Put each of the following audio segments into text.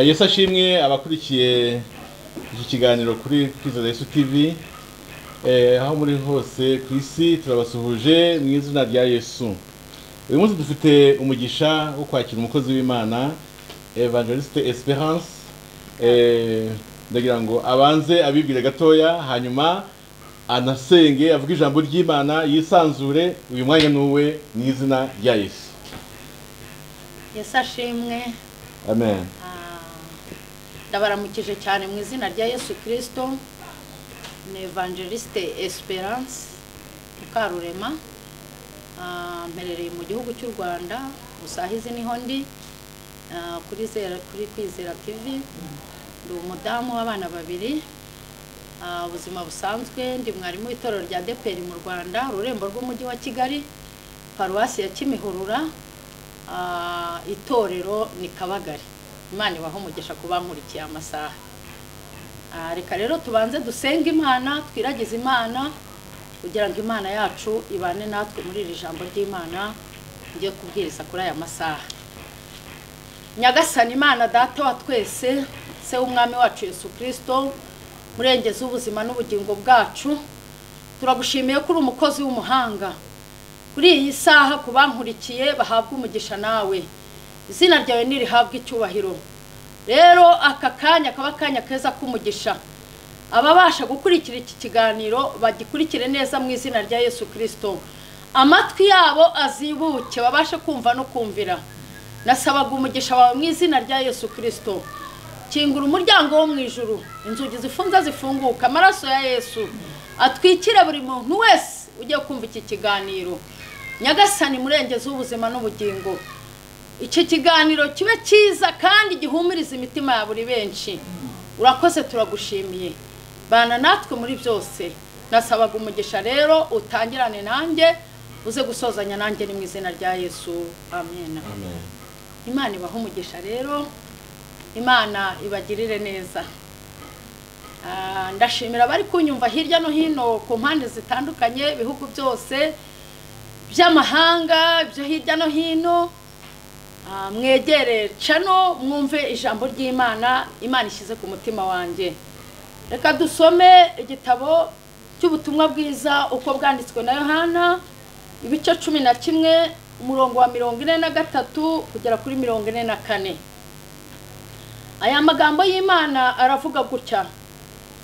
yesu ashimwe abakurikiye iki kiganiro kuri kwiza yesu tv aho muri hose ku isi turabasuhuje mu izina rya yesu uyu munsi dufite umugisha wo kwakira umukozi w'imana evangeliste esperance ndagira ngo abanze abibwire gatoya hanyuma anasenge avuge ijambo ry'imana yisanzure uyu mwanya n'uwe mu izina rya yesu yesu ashimwe amen ndabaramukije cyane mu izina rya yesu kirisito ni evangeliste esperance mukarurema mperereye mu gihugu cy'u rwanda gusa izi niho ndi kuri kwizera tivi ndi umudamu w'abana babiri ubuzima busanzwe ndi mwarimu w'itorero rya deperi mu rwanda ururembo rw'umujyi wa kigali paruwasi ya kimihurura itorero ni kabagari imana ibaho umugisha ku bankurikiye amasaha reka rero tubanze dusenge imana twiragize imana kugira ngo imana yacu ibane natwe muri iri jambo ry'imana ngiye kubwiriza kuri aya masaha nyagasani imana data wa twese se w'umwami wacu Yesu kirisito murengeze ubuzima n'ubugingo bwacu turagushimiye ko uri umukozi w'umuhanga kuri iyi saha ku bankurikiye bahabwa umugisha nawe izina ryawe ntirihabwe icyubahiro rero aka kanya kaba akanya keza k'umugisha ababasha gukurikira iki kiganiro bagikurikire neza mu izina rya yesu kirisito amatwi yabo azibuke babashe kumva no kumvira nasabaga umugisha wawe mu izina rya yesu kirisito kingura umuryango wo mu ijuru inzugi zifunze zifunguka amaraso ya yesu atwikire buri muntu wese ugiye kumva iki kiganiro nyagasani murengeze ubuzima n'ubugingo iki kiganiro kibe cyiza kandi gihumuriza imitima ya buri benshi urakoze turagushimiye bana natwe muri byose nasabaga umugisha rero utangirane nanjye uze gusozanya nanjye ni mu izina rya yesu amen imana ibaha umugisha rero imana ibagirire neza ndashimira abari kunyumva hirya no hino ku mpande zitandukanye ibihugu byose by'amahanga byo hirya no hino mwegere cano mwumve ijambo ry'imana imana ishyize ku mutima wanjye reka dusome igitabo cy'ubutumwa bwiza uko bwanditswe na yohana ibice cumi na kimwe umurongo wa mirongo ine na gatatu kugera kuri mirongo ine na kane aya magambo y'imana aravuga gutya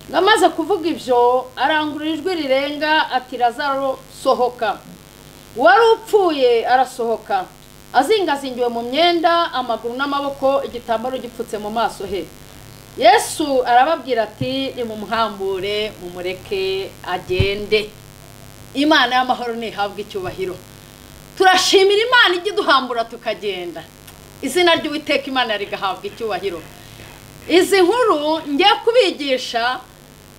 ngo amaze kuvuga ibyo arangurura ijwi rirenga ati razaro sohoka uwari upfuye arasohoka azingazingiwe mu myenda amaguru n'amaboko igitambaro gipfutse mu maso he yesu arababwira ati ni mu muhambure mumureke agende imana y'amahoro ntihabwe icyubahiro turashimira imana ijya iduhambura tukagenda izina ry'uwiteka imana rigahabwa icyubahiro izi nkuru ngiye kubigisha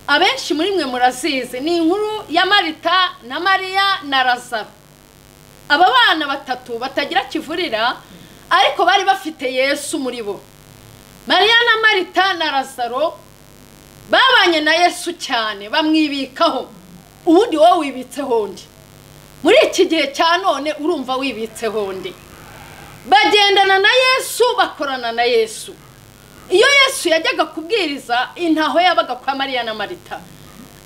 abenshi muri mwe murazizi ni inkuru ya marita na mariya na razaro aba bana batatu batagira kivurira ariko bari bafite yesu muri bo mariya na marita na razaro babanye na yesu cyane bamwibikaho ubundi wowe wibitseho undi muri iki gihe cya none urumva wibitseho undi bagendana na yesu bakorana na yesu iyo yesu yajyaga kubwiriza intaho yabaga kwa mariya na marita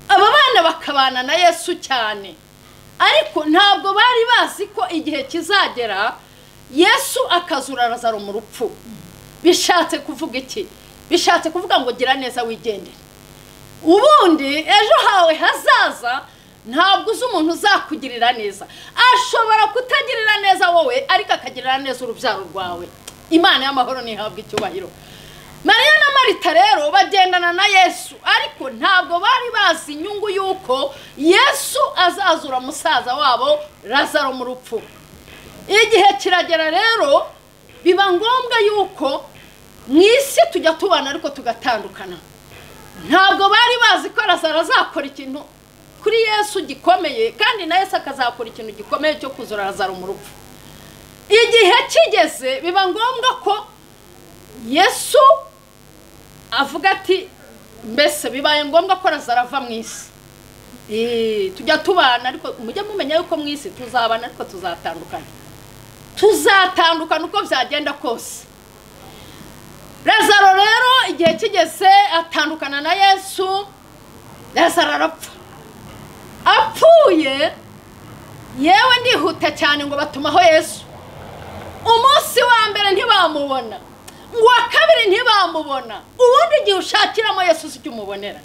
aba bana bakabana na yesu cyane ariko ntabwo bari bazi ko igihe kizagera yesu akazura razaro mu rupfu bishatse kuvuga iki bishatse kuvuga ngo gira neza wigendere ubundi ejo hawe hazaza ntabwo uzi umuntu uzakugirira neza ashobora kutagirira neza wowe ariko akagirira neza urubyaro rwawe imana y'amahoro ntihabwe icyubahiro mariya na marita rero bagendana na yesu ariko ntabwo bari bazi inyungu y'uko yesu azazura musaza wabo razaro mu rupfu igihe kiragera rero biba ngombwa y'uko mu isi tujya tubana ariko tugatandukana ntabwo bari bazi ko razaro azakora ikintu kuri yesu gikomeye kandi na yesu akazakora ikintu gikomeye cyo kuzura razaro mu rupfu igihe kigeze biba ngombwa ko yesu avuga ati mbese bibaye ngombwa ko razaro ava mu isi tujya tubana ariko mujye mumenya yuko mu isi tuzabana ariko tuzatandukana tuzatandukana uko byagenda kose Lazaro rero igihe kigeze atandukana na yesu lazaro arapfa apfuye yewe ndihuta cyane ngo batumaho yesu umunsi wa mbere ntibamubona uwa kabiri ntibamubona ubundi igihe ushakiramo yesu si umubonera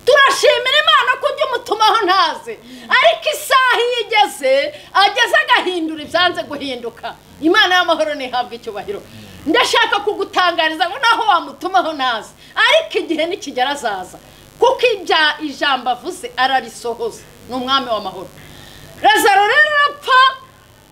turashimira imana ko ujya umutumaho ntazi ariko isaha iyo igeze ageze agahindura ibyanze guhinduka imana y'amahoro ntihabwe icyubahiro ndashaka kugutangariza ngo naho wamutumaho ntazi ariko igihe nikigera azaza kuko ibya ijambo avuze ararisohoza ni umwami w'amahoro Lazaro rero arapfa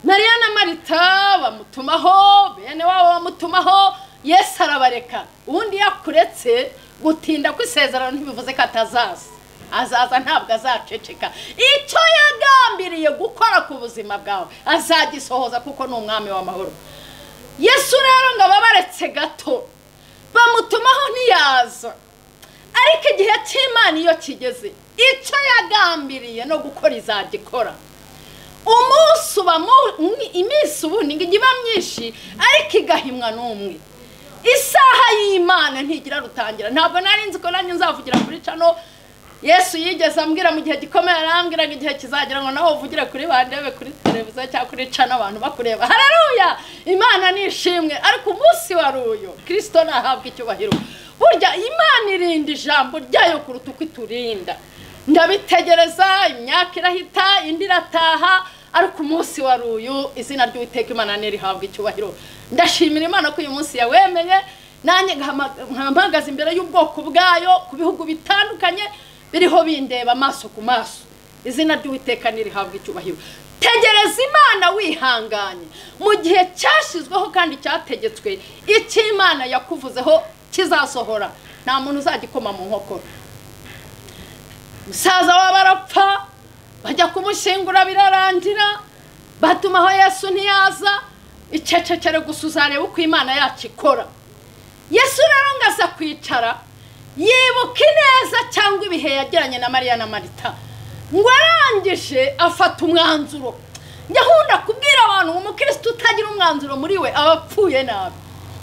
mariya na marita bamutumaho bene wabo bamutumaho yesu arabareka ubundi iyo akuretse gutinda kw'isezerano ntibivuze ko atazaza azaza ntabwo azaceceka icyo yagambiriye gukora ku buzima bwawe azagisohoza kuko ni umwami w'amahoro yesu rero ngo ababaretse gato bamutumaho ntiyaza ariko igihe cy'imana iyo kigeze icyo yagambiriye no gukora izagikora umunsi uba mu- iminsi ubundi ngo ijya iba myinshi ariko igahimwa n'umwe isaha y'imana ntigira rutangira ntabwo nari nzi ko nanjye nzavugira kuri cano yesu yigeze ambwira mu gihe gikomeye arambwira ngo igihe kizagera ngo nawe uvugire kuri bandebe kuri televiziyo cyangwa kuri cano abantu bakureba hararuya imana nishimwe ariko umunsi wari uyu kirisito ntahabwa icyubahiro burya imana irinda ijambo ryayo kuruta uko iturinda ndabitegereza imyaka irahita indi irataha ariko umunsi wari uyu izina ry'uwiteka imana ntirihabwa icyubahiro ndashimira imana ko uyu munsi yawemeye nanjye nkama- nkampagaze imbere y'ubwoko bwayo ku bihugu bitandukanye biriho bindeba amaso ku maso izina ry'uwiteka ntirihabwa icyubahiro tegereza imana wihanganye mu gihe cyashyizweho kandi cyategetswe icyo imana yakuvuzeho kizasohora nta muntu uzagikoma mu nkokora umusaza waba arapfa bajya kumushyingura birarangira batumaho yesu ntiyaza icecekere gusa uzareba uko imana yacu ikora yesu rero ngo aza kwicara yibuka ineza cyangwa ibihe yagiranye na mariya na marita ngo arangije afata umwanzuro njya nkunda kubwira abantu ngo umukirisitu utagira umwanzuro muri we aba apfuye nabi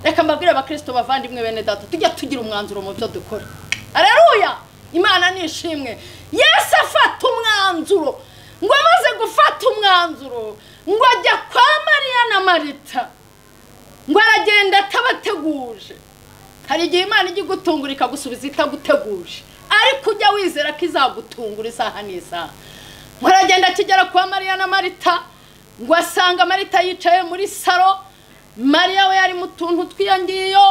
reka mbabwire abakirisito bavandimwe bene data tujya tugira umwanzuro mu byo dukora areruya imana ni ishimwe yesu afata umwanzuro ngo amaze gufata umwanzuro ngo ajya kwa mariya na marita ngo aragenda atabateguje hari igihe imana ijya igutungura ikagusubiza itaguteguje ariko ujya wizera ko izagutungura isaha n'isaha ngo aragenda akigera kwa mariya na marita ngo asanga marita yicaye muri saro mariya we yari mu tuntu tw'iyo ngiyo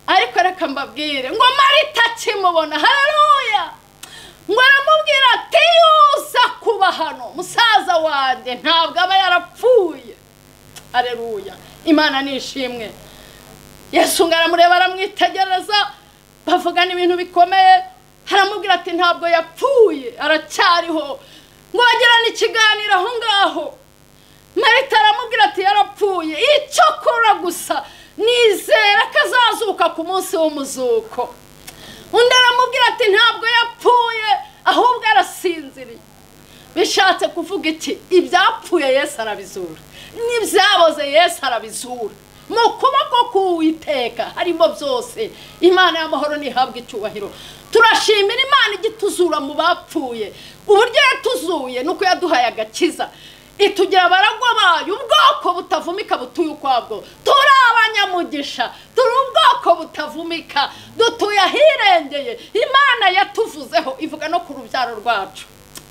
ariko reka mbabwire ngo marita akimubona hararuya ngo aramubwira ati yuza kuba hano musaza wanjye ntabwo aba yarapfuye areruya imana ni ishimwe yesu ngo aramureba aramwitegereza bavugana ibintu bikomeye aramubwira ati ntabwo yapfuye aracyariho ngo bagirane ikiganiro aho ngaho marita aramubwira ati yarapfuye icyo akora gusa nizera ko azazuka ku munsi w'umuzuko undi aramubwira ati ntabwo yapfuye ahubwo arasinziriye bishatse kuvuga iki ibyapfuye yesu arabizura n'ibyaboze yesu arabizura mu kuboko k'uwiteka harimo byose imana y'amahoro ntihabwa icyubahiro turashimira imana igituzura mu bapfuye uburyo yatuzuye ni uko yaduhaye agakiza itugira abaragwa bayo ubwoko butavumika butuye ukwabwo turi abanyamugisha turi ubwoko butavumika dutuye ahirengeye imana yatuvuzeho ivuga no ku rubyaro rwacu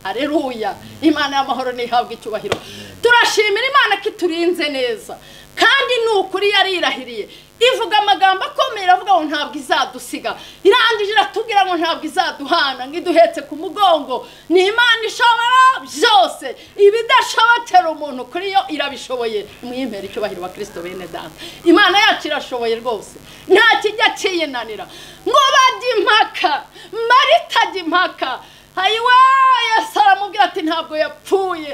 areruya imana y'amahoro ntihabwa icyubahiro turashimira imana ko iturinze neza kandi ni ukuri yarirahiriye ivuga amagambo akomeye iravuga ngo ntabwo izadusiga irangije iratubwira ngo ntabwo izaduhana ngo iduhetse ku mugongo ni imana ishobora byose ibidashobokera umuntu kuri yo irabishoboye mwimere icyubahiro wa kirisito bene data imana yacu irashoboye rwose nta kijya kiyinanira ngo bajye impaka marita ajya impaka hayiwe yesu aramubwira ati ntabwo yapfuye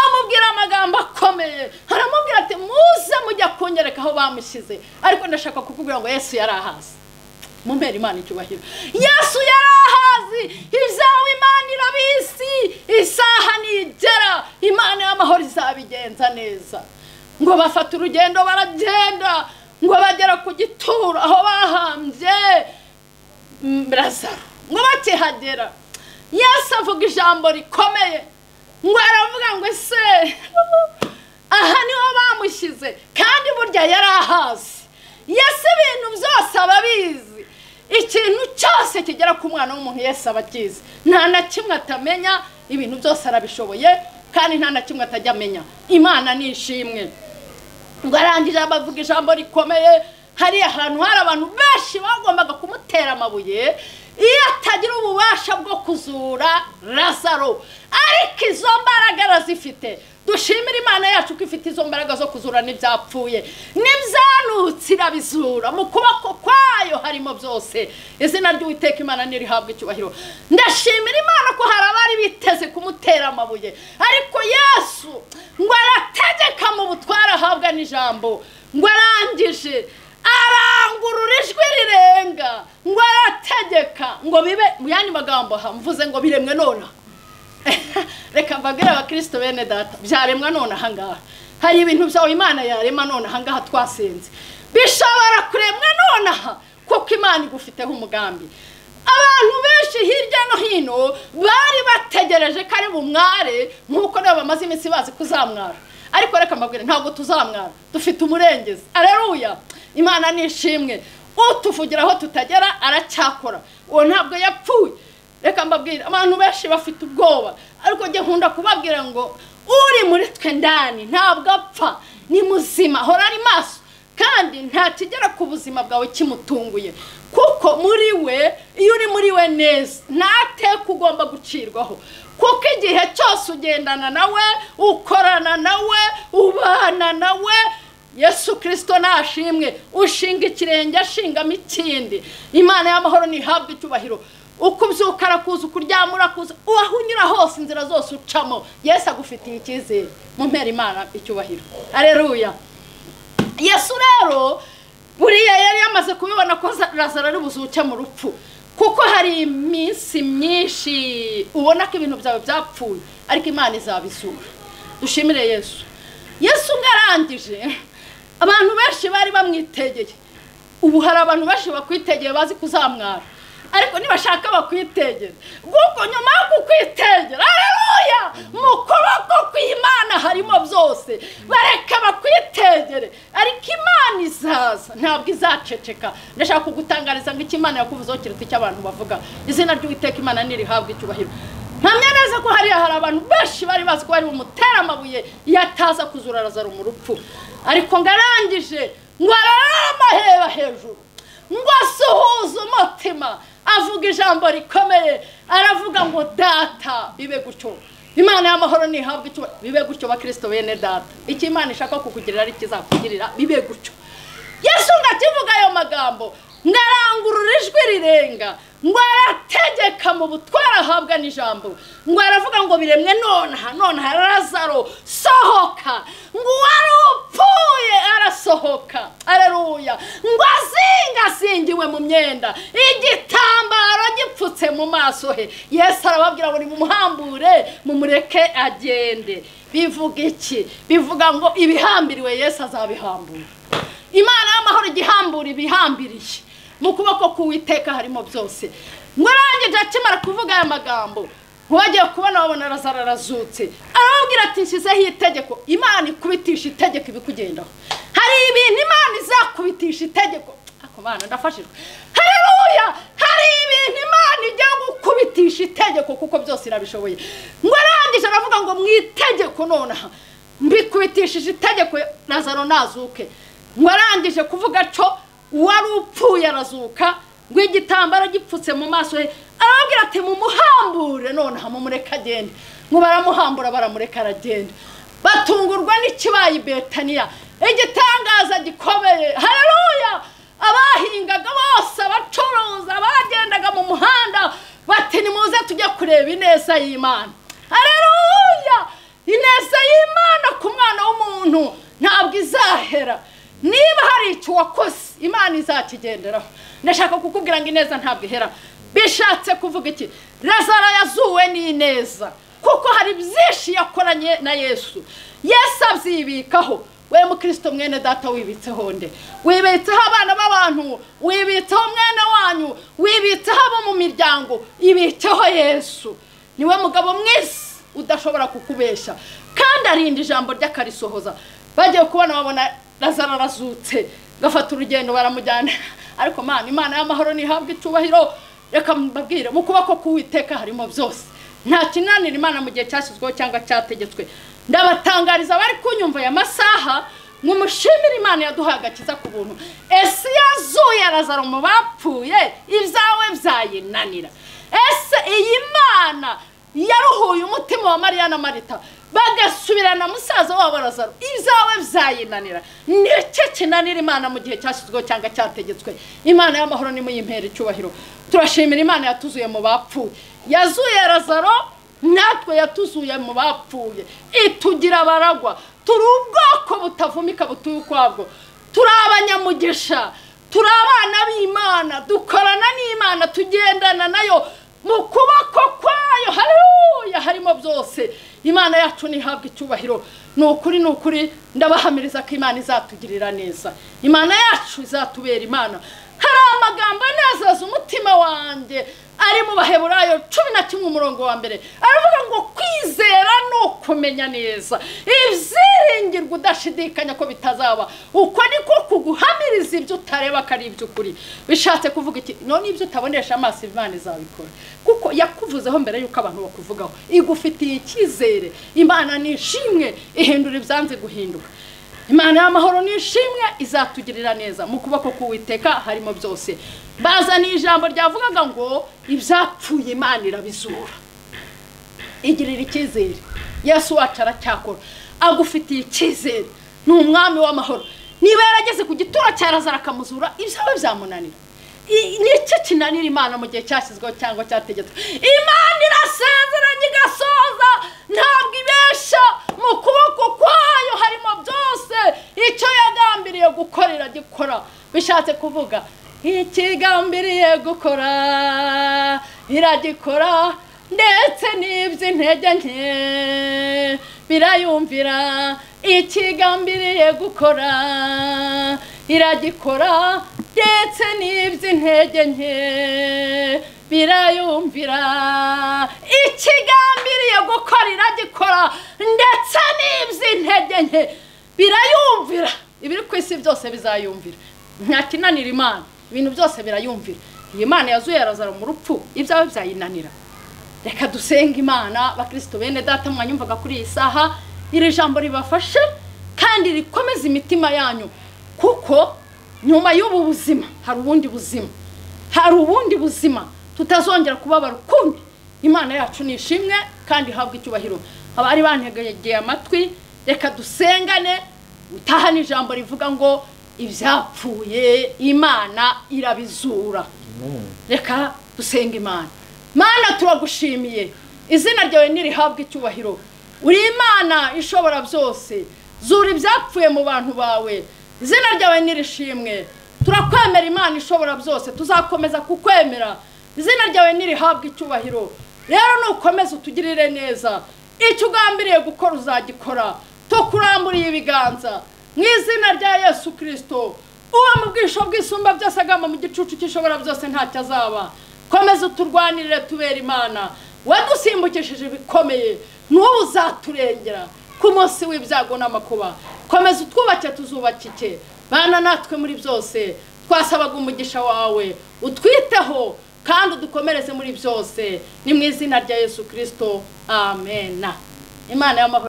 amubwira amagambo akomeye aramubwira ati muze mujya kunyereka aho bamushyize ariko ndashaka kukubwira ngo yesu yari ahazi mumera imana icyubahiro yesu yari ahazi ibyawe imana irabizi isaha nigera imana y'amahoro izabigenza neza ngo bafata urugendo baragenda ngo bagera ku gituro aho bahambye mm, lazaro ngo bakihagera yesu avuga ijambo rikomeye ngo aravuga ngo ese aha niho bamushyize kandi burya yari ahazi yesu ibintu byose ababizi ikintu cyose kigera ku mwana w'umuntu yesu aba akizi nta na kimwe atamenya ibintu byose arabishoboye kandi nta na kimwe atajya amenya imana ni ishimwe ngo arangije abavuga ijambo rikomeye hari ahantu hari abantu benshi bagombaga kumutera amabuye iyo atagira ububasha bwo kuzura lazaro ariko izo mbaraga arazifite dushimire imana yacu ko ifite izo mbaraga zo kuzura n'ibyapfuye n'ibyarutse irabizura mu kuboko kwayo harimo byose izina ry'uwiteka imana ntirihabwe icyubahiro ndashimira imana ko hari abari biteze kumutera amabuye ariko yesu ngo arategeka mu butware ahabwa n'ijambo ngo arangije arangurura ijwi rirenga ngo arategeka ngo bibe mu yandi magambo aha mvuze ngo biremwe nonaha reka mbabwire abakristo bene data byaremwa none ahangaha hari ibintu byawe imana yarema none ahangaha twasenze bishobora kuremwa nonaha kuko imana igufiteho umugambi abantu benshi hirya no hino bari bategereje ko ari bumware nk'uko nabo bamaze iminsi bazi kuzamwara ariko reka mbabwire ntabwo tuzamwara dufite umurengezi areruya imana ni ishimwe utuvugira aho tutagera aracyakora uwo ntabwo yapfuye reka mbabwire abantu benshi bafite ubwoba ariko njye nkunda kubabwira ngo uri muri twe ndani ntabwo apfa ni muzima ahora ari maso kandi ntakigera ku buzima bwawe kimutunguye kuko muri we iyo uri muri we neza ntateka ugomba gucirwaho kuko igihe cyose ugendana nawe ukorana nawe ubana nawe yesu kirisito nashimwe ushinga ikirenge ashingamo ikindi imana y'amahoro ntihabwe icyubahiro uko ubyuka arakuza ukuryama urakuza uwaho unyura hose inzira zose ucamo yesu agufitiye icyizere mu mpera imana icyubahiro areruya yesu rero buriya yari yamaze kubibona ko lazaro ari buzuke mu rupfu kuko hari iminsi myinshi ubona ko ibintu byawe byapfuye ariko imana izabizura dushimire yesu yesu ngo arangije abantu benshi bari bamwitegeye ubu hari abantu benshi bakwitegeye bazi kuzamwara ariko nibashaka bakwitegera kuko nyuma yo kukwitegera areruya mu kuboko kw'imana harimo byose bareka bakwitegere ariko imana izaza ntabwo izaceceka ndashaka kugutangariza ngo imana yakuvuzeho kiruta icyo abantu bavuga izina ry'uwiteka imana ntirihabwe icyubahiro ntamenya neza ko hariya hari abantu benshi bari bazi ko bari bumutere amabuye yataza kuzura arazara mu rupfu ariko ngo arangije ngo ararare amaheba hejuru ngo asuhuze umutima avuga ijambo rikomeye aravuga ngo data bibe gutyo imana y'amahoro ntihabwe icyo bibe gutyo bakirisito bene data icyo imana ishaka kukugirira ari ikizakugirira bibe gutyo yesu ngo akivuga ayo magambo ngo arangurure ijwi rirenga ngo arategeka mu butware ahabwa n'ijambo ngo aravuga ngo biremwe nonaha nonaha lazaro sohoka ngo uwari upfuye arasohoka araruya ngo azingazingiwe mu myenda igitambaro gipfutse mu maso he yesu arababwira ngo nimuhambure mumureke agende bivuga iki bivuga ngo ibihambiriwe yesu azabihambura imana y'amahoro igihambura ibihambiriye mu kuboko k'uwiteka harimo byose ngo arangije akimara kuvuga aya magambo wagiye kubona wabona arazara arazutse arababwira ati nshyizeho itegeko imana ikubitisha itegeko ibikugendaho hari ibintu imana izakubitisha itegeko ako bana ndafashijwe hareruya hari ibintu imana ijya gukubitisha itegeko kuko byose irabishoboye ngo arangije aravuga ngo mu itegeko nonaha mbikubitishije itegeko nazaro nazuke ngo arangije kuvuga cyo uwari upfuye arazuka ngo igitambaro gipfutse mu maso he arababwira ati mumuhambure noneho mumureke agende ngo baramuhambura baramureka aragenda batungurwa n'ikibaye i betaniya igitangaza gikomeye hareruya abahingaga bose abacuruza abagendaga mu muhanda bati nimuze tujye kureba ineza y'imana hareruya ineza y'imana ku mwana w'umuntu ntabwo izahera niba hari icyo wakoze imana izakigenderaho ndashaka kukubwira ngo ineza ntabwo ihera bishatse kuvuga iki lazaro yazuwe n'ineza kuko hari byinshi yakoranye na yesu yesu abyibikaho we mukristo mwene data wibitseho nde wibitseho abana b'abantu wibitseho mwene wanyu wibitseho abo mu miryango ibitseho yesu niwe mugabo mwese udashobora kukubesha kandi arinda ijambo ry'akarisohoza bagiye kubona babona razara arazutse gafata urugendo baramujyana ariko mana imana y'amahoro ntihabwe icyubahiro reka mbabwire mu kuboko k'uwiteka harimo byose nta kinanira imana mu gihe cyashyizweho cyangwa cyategetswe ndabatangariza bari kunyumva ya masaha mwumushimire imana yaduhaye agakiza ku buntu ese yazuye arazara mu bapfuye ibyawe byayinanira ese iyi mana yaruhuye umutima wa mariya na marita bagasubirana musaza wabo arazaro ibyawe byayinanira nicyo kinanira imana mu gihe cyashyizweho cyangwa cyategetswe imana y'amahoro nimuyimpera icyubahiro turashimira imana yatuzuye mu bapfuye yazuye razaro natwe yatuzuye mu bapfuye itugira abaragwa turi ubwoko butavumika butuye ukwabwo turi abanyamugisha turi abana b'imana dukorana n'imana tugendana nayo mu kuboko kwayo hariya harimo byose imana yacu ntihabwe icyubahiro ni ukuri ni ukuri ndabahamiriza ko imana izatugirira neza imana yacu izatubera imana hari amagambo anezaza umutima wanjye ari mu baheburayo cumi na kimwe umurongo wa mbere aravuga ngo kwizera ni ukumenya neza ibyiringirwa udashidikanya ko bitazaba uko niko kuguhamiriza ibyo utareba ko ari iby'ukuri bishatse kuvuga iki none ibyo utabonesha amaso imana izabikora kuko yakuvuzeho mbere y'uko abantu bakuvugaho igufitiye icyizere imana ni ishimwe ihindura ibyanze guhinduka imana y'amahoro nishimwe izatugirira neza mu kuboko k'uwiteka harimo byose bazaniye ijambo ryavugaga ngo ibyapfuye imana irabizura igirira icyizere yesu wacu aracyakora agufitiye icyizere ni umwami w'amahoro niba yarageze ku gituro cyarazara akamuzura ibyawe byamunanira nicyo kinanira imana mu gihe cyashyizweho cyangwa cyategetswe imana irasezeranye igasoza ntabwo ibesha mu kuboko kwayo harimo byose icyo yagambiriye gukora iragikora bishatse kuvuga ikigambiriye gukora iragikora ndetse n'iby'intege nke birayumvira ikigambiriye gukora iragikora ndetse n'iby'intege nke birayumvira ikigambiriye gukora iragikora ndetse n'iby'intege nke birayumvira ibiri ku isi byose bizayumvira nta kinanira imana ibintu byose birayumvira iyi mana yazuye arazara mu rupfu ibyawe byayinanira reka dusenge imana bakirisito bene data mwanyumvaga kuri iyi saha iri jambo ribafashe kandi rikomeza imitima yanyu kuko nyuma y'ubu buzima hari ubundi buzima hari ubundi buzima tutazongera kubabara ukundi imana yacu ni ishimwe kandi ihabwa icyubahiro abari bantegeye amatwi reka dusengane utahane ijambo rivuga ngo ibyapfuye imana irabizura reka dusenga imana mana turagushimiye izina ryawe ntirihabwe icyubahiro uri imana ishobora byose zura ibyapfuye mu bantu bawe izina ryawe ntirishimwe turakwemera imana ishobora byose tuzakomeza kukwemera izina ryawe ntirihabwe icyubahiro rero nukomeza utugirire neza icyo ugambiriye gukora uzagikora tukuramburiye ibiganza mu izina rya yesu kirisito uba mu bwisho bw'isumba byose agamba mu gicucu cy'ishobora byose ntacyo azaba komeza uturwanirire tubera imana wadusimbukishije ibikomeye n'ubu uzaturengera ku munsi w'ibyago n'amakuba komeza utwubake tuzubakike bana natwe muri byose twasabaga umugisha wawe utwiteho kandi udukomereze muri byose ni mu izina rya yesu kirisito amena imana y'amahoro